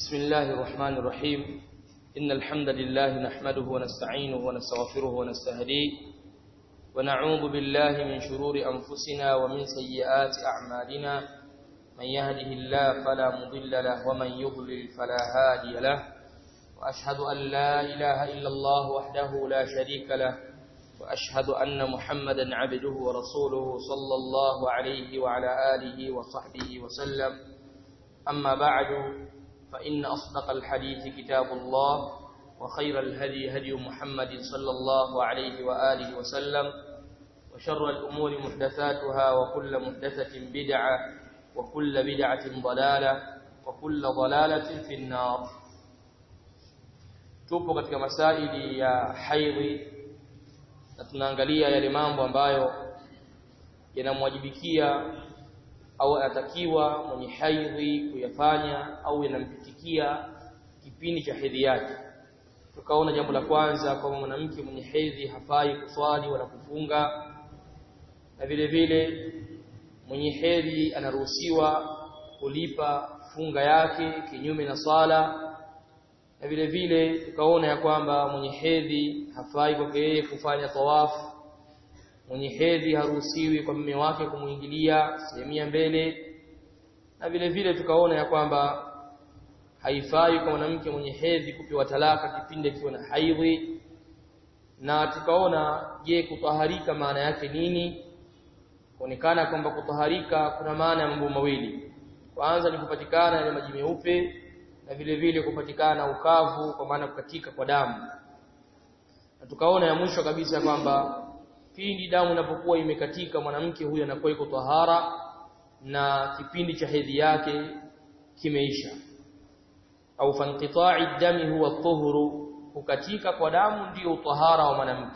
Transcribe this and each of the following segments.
بسم الله الرحمن الرحيم إن الحمد لله نحمده ونستعينه ونستغفره ونستهديه ونعوذ بالله من شرور أنفسنا ومن سيئات أعمالنا من يهده الله فلا مضل له ومن يضلل فلا هادي له وأشهد أن لا إله إلا الله وحده لا شريك له وأشهد أن محمدا عبده ورسوله صلى الله عليه وعلى آله وصحبه وسلم أما بعد فإن أصدق الحديث كتاب الله وخير الهدي هدي محمد صلى الله عليه وآله وسلم وشر الأمور محدثاتها وكل محدثة بدعة وكل بدعة ضلالة وكل ضلالة في النار tupo katika masaili ya haidhi na tunaangalia yale mambo ambayo yanamwajibikia au anatakiwa mwenye haidhi kuyafanya au yanampitikia kipindi cha hedhi yake tukaona jambo la kwanza kwamba mwanamke mwenye hedhi hafai kuswali wala kufunga na vile vile mwenye hedhi anaruhusiwa kulipa funga yake kinyume na swala na vile vile tukaona ya kwamba mwenye hedhi hafai kwake yeye kufanya tawafu mwenye hedhi haruhusiwi kwa mume wake kumuingilia sehemu ya mbele na vile vile tukaona ya kwamba haifai kwa mwanamke mwenye hedhi kupewa talaka kipindi akiwa na haidhi na tukaona je kutaharika maana yake nini kuonekana kwamba kutaharika kuna maana ya mambo mawili kwanza ni kupatikana yale maji meupe na vile vile kupatikana ukavu kwa maana kukatika kwa damu na tukaona ya mwisho kabisa kwamba pindi damu inapokuwa imekatika mwanamke huyo anakuwa iko tahara na kipindi cha hedhi yake kimeisha au fanqita'i dami huwa tuhuru kukatika kwa damu ndio tahara wa mwanamke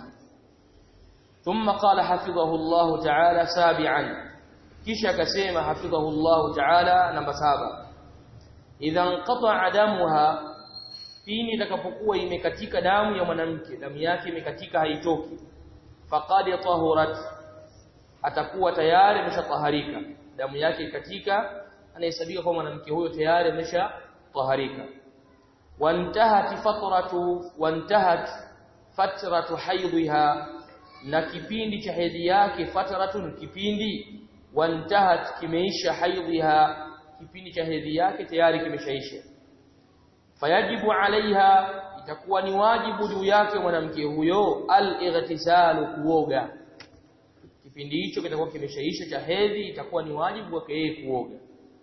ثم قال حفظه الله تعالى سابعا kisha akasema hafidhahu Allah ta'ala namba saba idha inqata'a damuha pindi itakapokuwa imekatika damu ya mwanamke damu yake imekatika haitoki faqad tahurat atakuwa tayari ameshataharika damu yake ikatika anahesabika kwa mwanamke huyo tayari ameshataharika wantahat fatratu wantahat fatratu haidha na kipindi cha hedhi yake fatratun kipindi wantahat kimeisha haidha kipindi cha hedhi yake tayari kimeshaisha fayajibu alaiha itakuwa ni wajibu juu yake mwanamke huyo al-ightisalu kuoga kipindi hicho kitakuwa kimeshaisha cha hedhi itakuwa ni wajibu wake yeye kuoga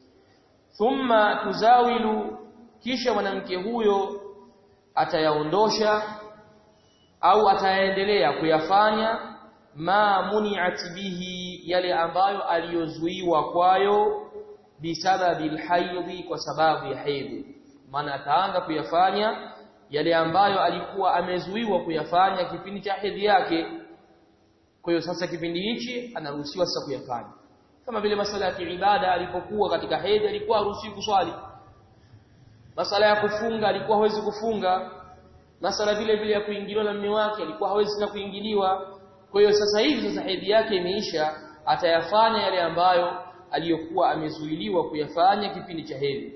thumma tuzawilu kisha mwanamke huyo atayaondosha au ataendelea kuyafanya ma muni'at bihi yale ambayo aliyozuiwa kwayo bisababi alhaidhi kwa sababu ya hedhi maana ataanza kuyafanya yale ambayo alikuwa amezuiwa kuyafanya kipindi cha hedhi yake kwa hiyo sasa kipindi hichi anaruhusiwa sasa kuyafanya kama vile masala ya ibada alipokuwa katika hedhi alikuwa haruhusiwi kuswali masala ya kufunga alikuwa hawezi kufunga masala vile vile ya kuingiliwa na mume wake alikuwa hawezi na kuingiliwa kwa hiyo sasa hivi sasa hedhi yake imeisha atayafanya yale ambayo aliyokuwa amezuiliwa kuyafanya kipindi cha hedhi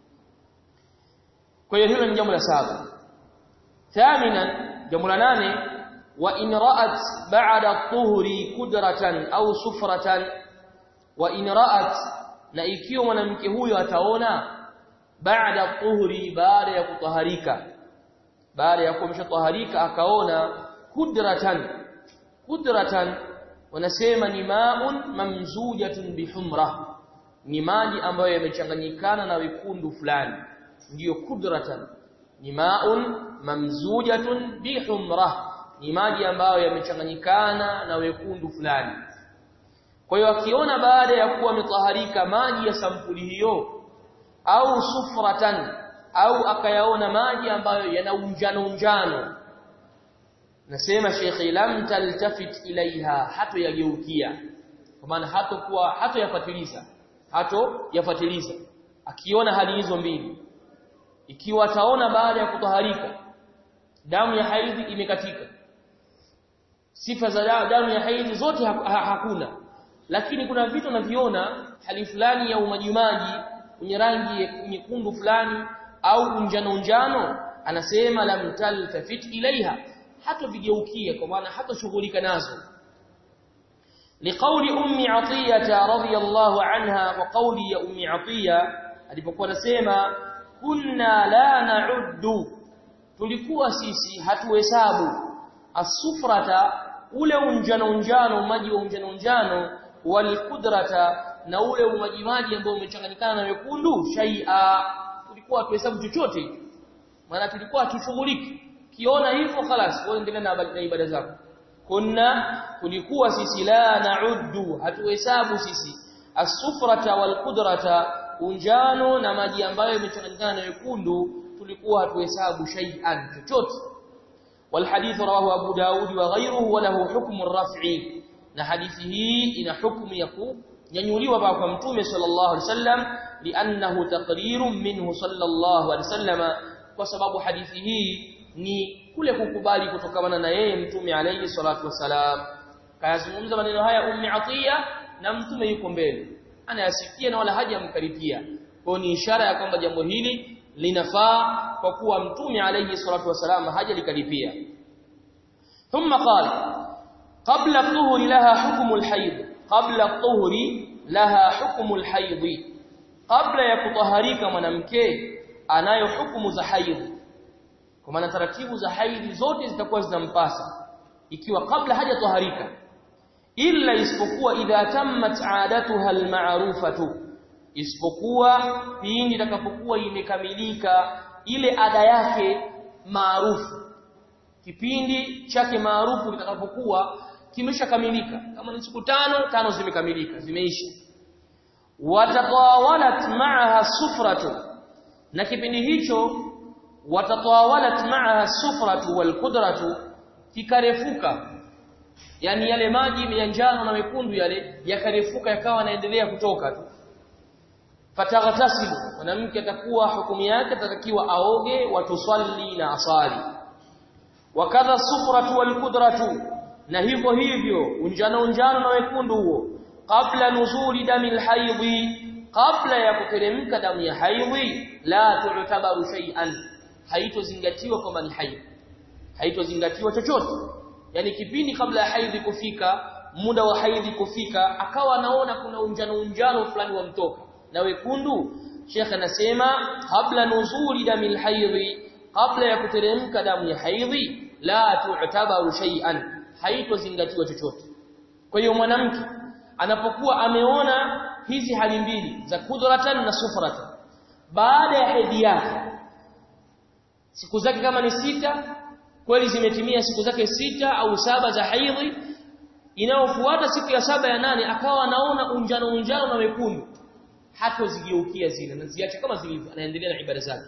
kwa hiyo hilo ni jambo la saba thaminan jambo la nane wa in ra'at ba'da tuhuri kudratan au sufratan wa in ra'at na ikiwa mwanamke huyo ataona baada tuhuri baada ya kutaharika baada ya kuwa ameshataharika akaona kudratan kudratan wanasema ni ma'un mamzujatun bihumra ni maji ambayo yamechanganyikana na wekundu fulani ndiyo kudratan ni ma'un mamzujatun bihumra ni maji ambayo yamechanganyikana na wekundu fulani kwa hiyo akiona baada ya kuwa ametaharika maji ya sampuli hiyo au sufratan au akayaona maji ambayo yana unjano unjano nasema Sheikh lam taltafit ilaiha hato yageukia kwa maana hato kuwa hato yafatiliza hato yafatiliza akiona hali hizo mbili ikiwa ataona baada ya kutaharika damu ya haidhi imekatika sifa za damu ya haidhi zote ha ha hakuna lakini kuna vitu naviona hali fulani ya umajimaji kwenye rangi nyekundu fulani au unjano unjano anasema lam taltafit ilaiha hata vigeukia kwa maana hata shughulika nazo liqauli ummi atiyah radhiyallahu anha wa qawli ya ummi atiyah alipokuwa anasema kunna la na'uddu tulikuwa sisi hatuhesabu asufrata ule unjano unjano maji wa unjano unjano walqudrata na ule umaji maji ambao umechanganyikana na wekundu shay'a tulikuwa hatuhesabu chochote maana tulikuwa tushughuliki kiona hivyo خلاص wewe endelea na ibada zako kunna tulikuwa sisi la na'uddu hatuhesabu sisi asufrata walqudrata unjano na maji ambayo yamechanganyikana na wekundu tulikuwa hatuhesabu shay'an chochote والحديث رواه ابو داود وغيره وله حكم الرفع na hadithi hii ina hukumu ya kunyanyuliwa kwa mtume sallallahu alaihi wasallam li'annahu taqrirun minhu sallallahu alaihi wasallam kwa sababu hadithi hii ni kule kukubali kutokana na yeye mtume alayhi salatu wasalam kayazungumza maneno haya ummi atiya na mtume yuko mbele anayasikia na wala hajamkaripia kwa ni ishara ya kwamba jambo hili linafaa kwa kuwa mtume alayhi salatu wasalam hajalikaripia thumma qala qabla dhuhri laha hukmu alhayd qabla dhuhri laha hukmu alhayd kabla ya kutaharika mwanamke anayo hukumu za haidh kwa maana taratibu za haidhi zote zitakuwa zinampasa ikiwa kabla hajatoharika illa isipokuwa idha tammat aadatuha almarufatu isipokuwa pindi itakapokuwa imekamilika ile ada yake maarufu kipindi chake maarufu kitakapokuwa kimeshakamilika kama ni siku tano tano zimekamilika zimeisha watatawalat ma'aha sufratu na kipindi hicho watatawalat ma'aha sufratu wal qudratu kikarefuka yani yale maji ya njano na mekundu yale yakarefuka yakawa yanaendelea kutoka tu fataghtasilu mwanamke atakuwa hukumu yake atatakiwa aoge watusalli na asali wakadha sufratu wal qudratu na hivyo hivyo unjano unjano na wekundu huo kabla nuzuli damil haidhi kabla ya kuteremka damu ya haidhi la tu'tabaru shay'an haitozingatiwa kwamba ni haidhi haitozingatiwa chochote yani kipindi kabla ya haidhi kufika muda wa haidhi kufika akawa anaona kuna unjano unjano fulani wamtoka na wekundu Sheikh anasema kabla nuzuli damil haidhi kabla ya kuteremka damu ya haidhi la tu'tabaru shay'an haitozingatiwa chochote kwa hiyo mwanamke anapokuwa ameona hizi hali mbili za kudratan na sufratan baada ya hedhi yake siku zake kama ni sita kweli zimetimia siku zake sita au saba za haidhi inayofuata siku ya saba ya nane akawa anaona unjano unjano na wekundu hatozigeukia zile na ziache kama zilivyo anaendelea na ibada zake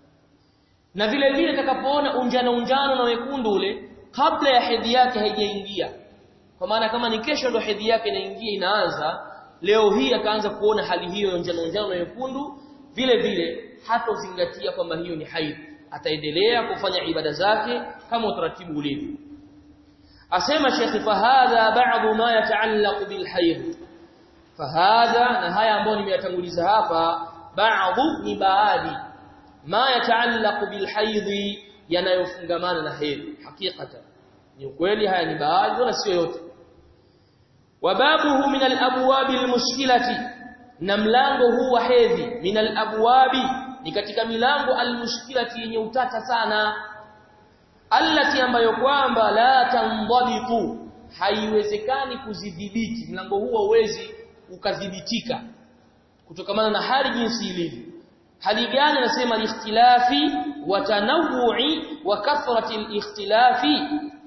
na vile vile atakapoona unjano unjano na wekundu ule kabla ya hedhi yake haijaingia kwa maana kama ni kesho ndo hedhi yake inaingia inaanza leo hii akaanza kuona hali hiyo ya njano njano na nyekundu vile vile hatozingatia kwamba hiyo ni haidh ataendelea kufanya ibada zake kama utaratibu ulivyo asema Sheikh fahadha ba'dhu ma yata'allaq bil haidh fahadha na haya ambayo nimeyatanguliza hapa ba'dhu ni baadhi ma yata'allaq bil haidh yanayofungamana na hedhi hakikatan ni ukweli haya ni baadhi wala sio yote wababuhu min al-abwab al-mushkilati na mlango huu wa hedhi min al-abwabi ni katika milango al-mushkilati yenye utata sana allati ambayo kwamba la tandhabitu haiwezekani kuzidhibiti mlango huu hauwezi ukadhibitika kutokamana na hali jinsi ilivyo hali gani anasema al-ikhtilafi wa tanawu'i wa kathrati al-ikhtilafi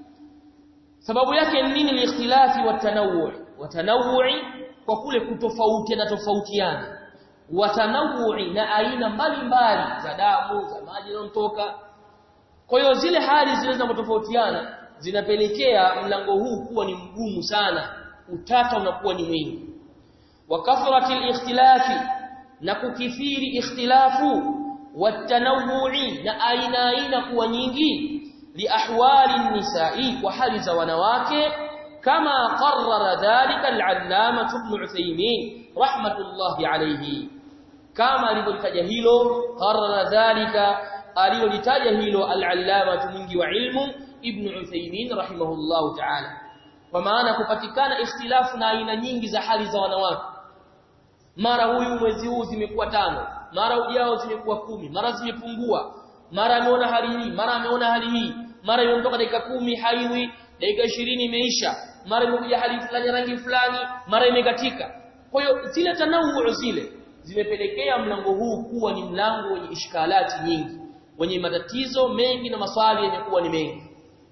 sababu yake ni nini al-ikhtilafi wa tanawwu' wa tanawu'i kwa kule kutofautiana tofautiana wa tanawu'i na aina mbalimbali za damu za maji yanayotoka kwa hiyo zile hali zile zinazotofautiana zinapelekea mlango huu kuwa ni mgumu sana utata unakuwa ni mwingi wa kathrati al-ikhtilafi na kukithiri ikhtilafu watanawu'i na aina aina kuwa nyingi liahwali nisai kwa hali za wanawake kama qarrara dhalika al-allama ibn Uthaymeen rahmatullahi alayhi kama alivyolitaja hilo qarara dhalika alilolitaja hilo al-allama mwingi wa ilmu ibn Uthaymeen rahimahullahu ta'ala kwa maana kupatikana ikhtilafu na aina nyingi za hali za wanawake mara huyu mwezi huu zimekuwa tano mara ujao zimekuwa kumi mara zimepungua mara ameona hali hii mara ameona hali hii mara imetoka dakika kumi haiwi dakika ishirini imeisha mara imekuja hali fulani rangi fulani mara imekatika kwa hiyo zile tanawuu zile zimepelekea mlango huu kuwa ni mlango wenye ishkalati nyingi wenye matatizo mengi na maswali yamekuwa ni mengi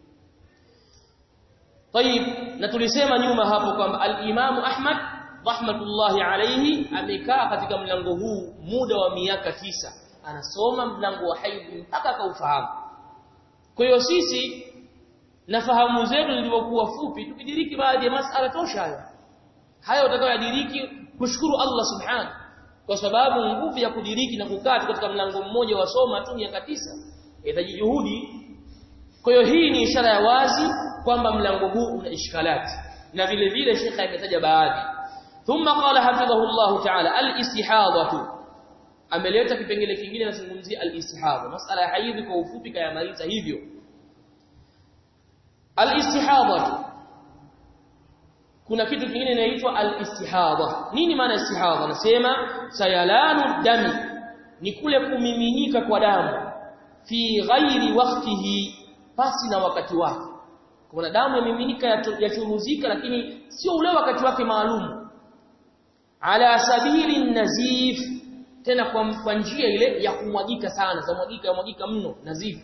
طيب na tulisema nyuma hapo kwamba al-Imam Ahmad rahmatullahi alayhi amekaa katika mlango huu muda wa miaka tisa anasoma mlango wa haidhi mpaka akaufahamu kwa hiyo sisi na fahamu zetu zilivyokuwa fupi tukidiriki baadhi ya masala tosha hayo hayo utakayodiriki kushukuru Allah subhanahu kwa sababu nguvu ya kudiriki na kukaa katika mlango mmoja wa soma tu miaka tisa inahitaji juhudi kwa hiyo hii ni ishara ya wazi kwamba mlango huu una ishkalati na vile vile shekha ametaja baadhi thumma qala hafidhahu Allah ta'ala al-istihadatu ameleta kipengele kingine nazungumzia al-istihadha masala ya haidhi kwa ufupi kayamaliza hivyo al-istihadatu kuna kitu kingine inaitwa al-istihadha nini maana istihadha nasema sayalanu dami ni kule kumiminika kwa damu fi ghairi waqtihi pasi na wakati wake kuna damu yamiminika yachuruzika lakini sio ule wakati wake maalum ala sabili nazif tena kwa, kwa njia ile ya kumwagika sana za mwagika mwagika mno nazif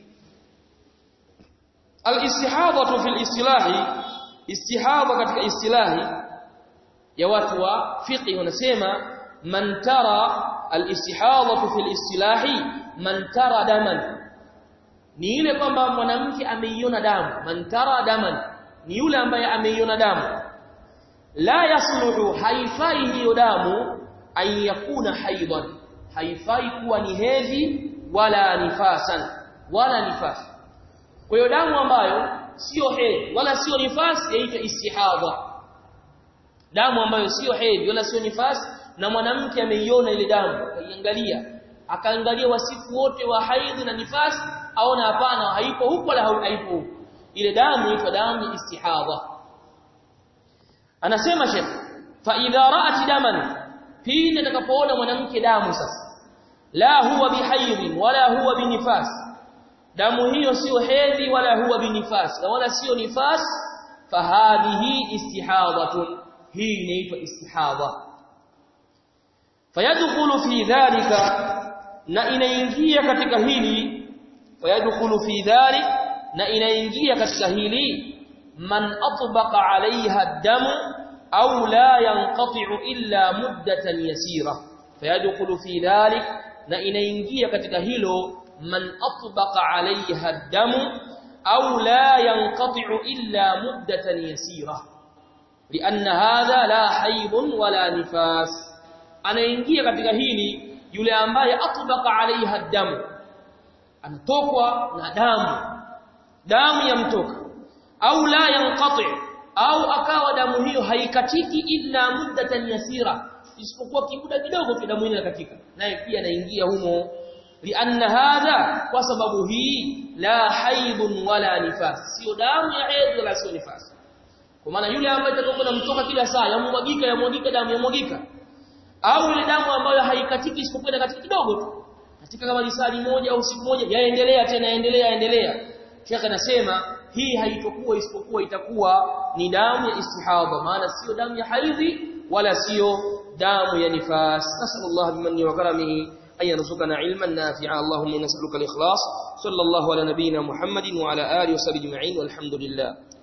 al-istihadha fi al-istilahi istihadha katika istilahi ya watu wa fiqh wanasema man tara al-istihadha fi al-istilahi man tara daman ni ile kwamba mwanamke ameiona damu man tara daman ni yule ambaye ameiona damu la yasluhu haifai hiyo damu an yakuna haidan haifai kuwa ni hedhi wala nifasan wala nifas kwa hiyo damu ambayo sio hedhi wala sio nifasi yaitwa istihadha damu ambayo sio hedhi wala sio nifasi na mwanamke ameiona ile damu akaiangalia akaangalia wasifu wote wa haidhi na nifasi aona hapana haipo huko wala haipo huko ile damu inaitwa damu ya istihadha anasema shekh fa idha ra'at daman pindi atakapoona mwanamke damu sasa la huwa bihaidhin wala huwa binifas damu hiyo sio hedhi wala huwa binifas na wala sio nifas fahadhihi istihadhatun hii inaitwa istihadha fayadkhulu fi dhalika na inaingia katika hili fayadkhulu fi dhalik na inaingia katika hili man atbaqa alaiha ad-damu au la yanqati'u illa muddatan yasira fayadkhulu fi dhalik na inaingia katika hilo man atbaqa alaiha ad-damu au la yanqati'u illa muddatan yasira لأن هذا لا حيض ولا نفاس anaingia katika hili yule ambaye atbaqa alaiha damu anatokwa na damu damu yamtoka au la yanqati au akawa damu hiyo haikatiki illa muddatan yasira isipokuwa kimuda kidogo tu damu inakatika naye pia anaingia humo lianna hadha kwa sababu hii la haidun wala nifas sio damu ya hedhi wala sio nifas kwa maana yule ambaye atakokuwa mtoka kila saa yamwagika yamwagika damu yamwagika au ile damu ambayo haikatiki isipokuwa katika kidogo tu katika kama lisali moja au siku moja yaendelea tena yaendelea yaendelea Sheikh anasema hii haitokuwa isipokuwa itakuwa ni damu ya istihadha maana sio damu ya haidhi wala sio damu ya nifas nasallallahu bimanni wa karamihi أن يرزقنا علما نافعا اللهم نسألك الإخلاص صلى الله على نبينا محمد وعلى آله وصحبه أجمعين والحمد لله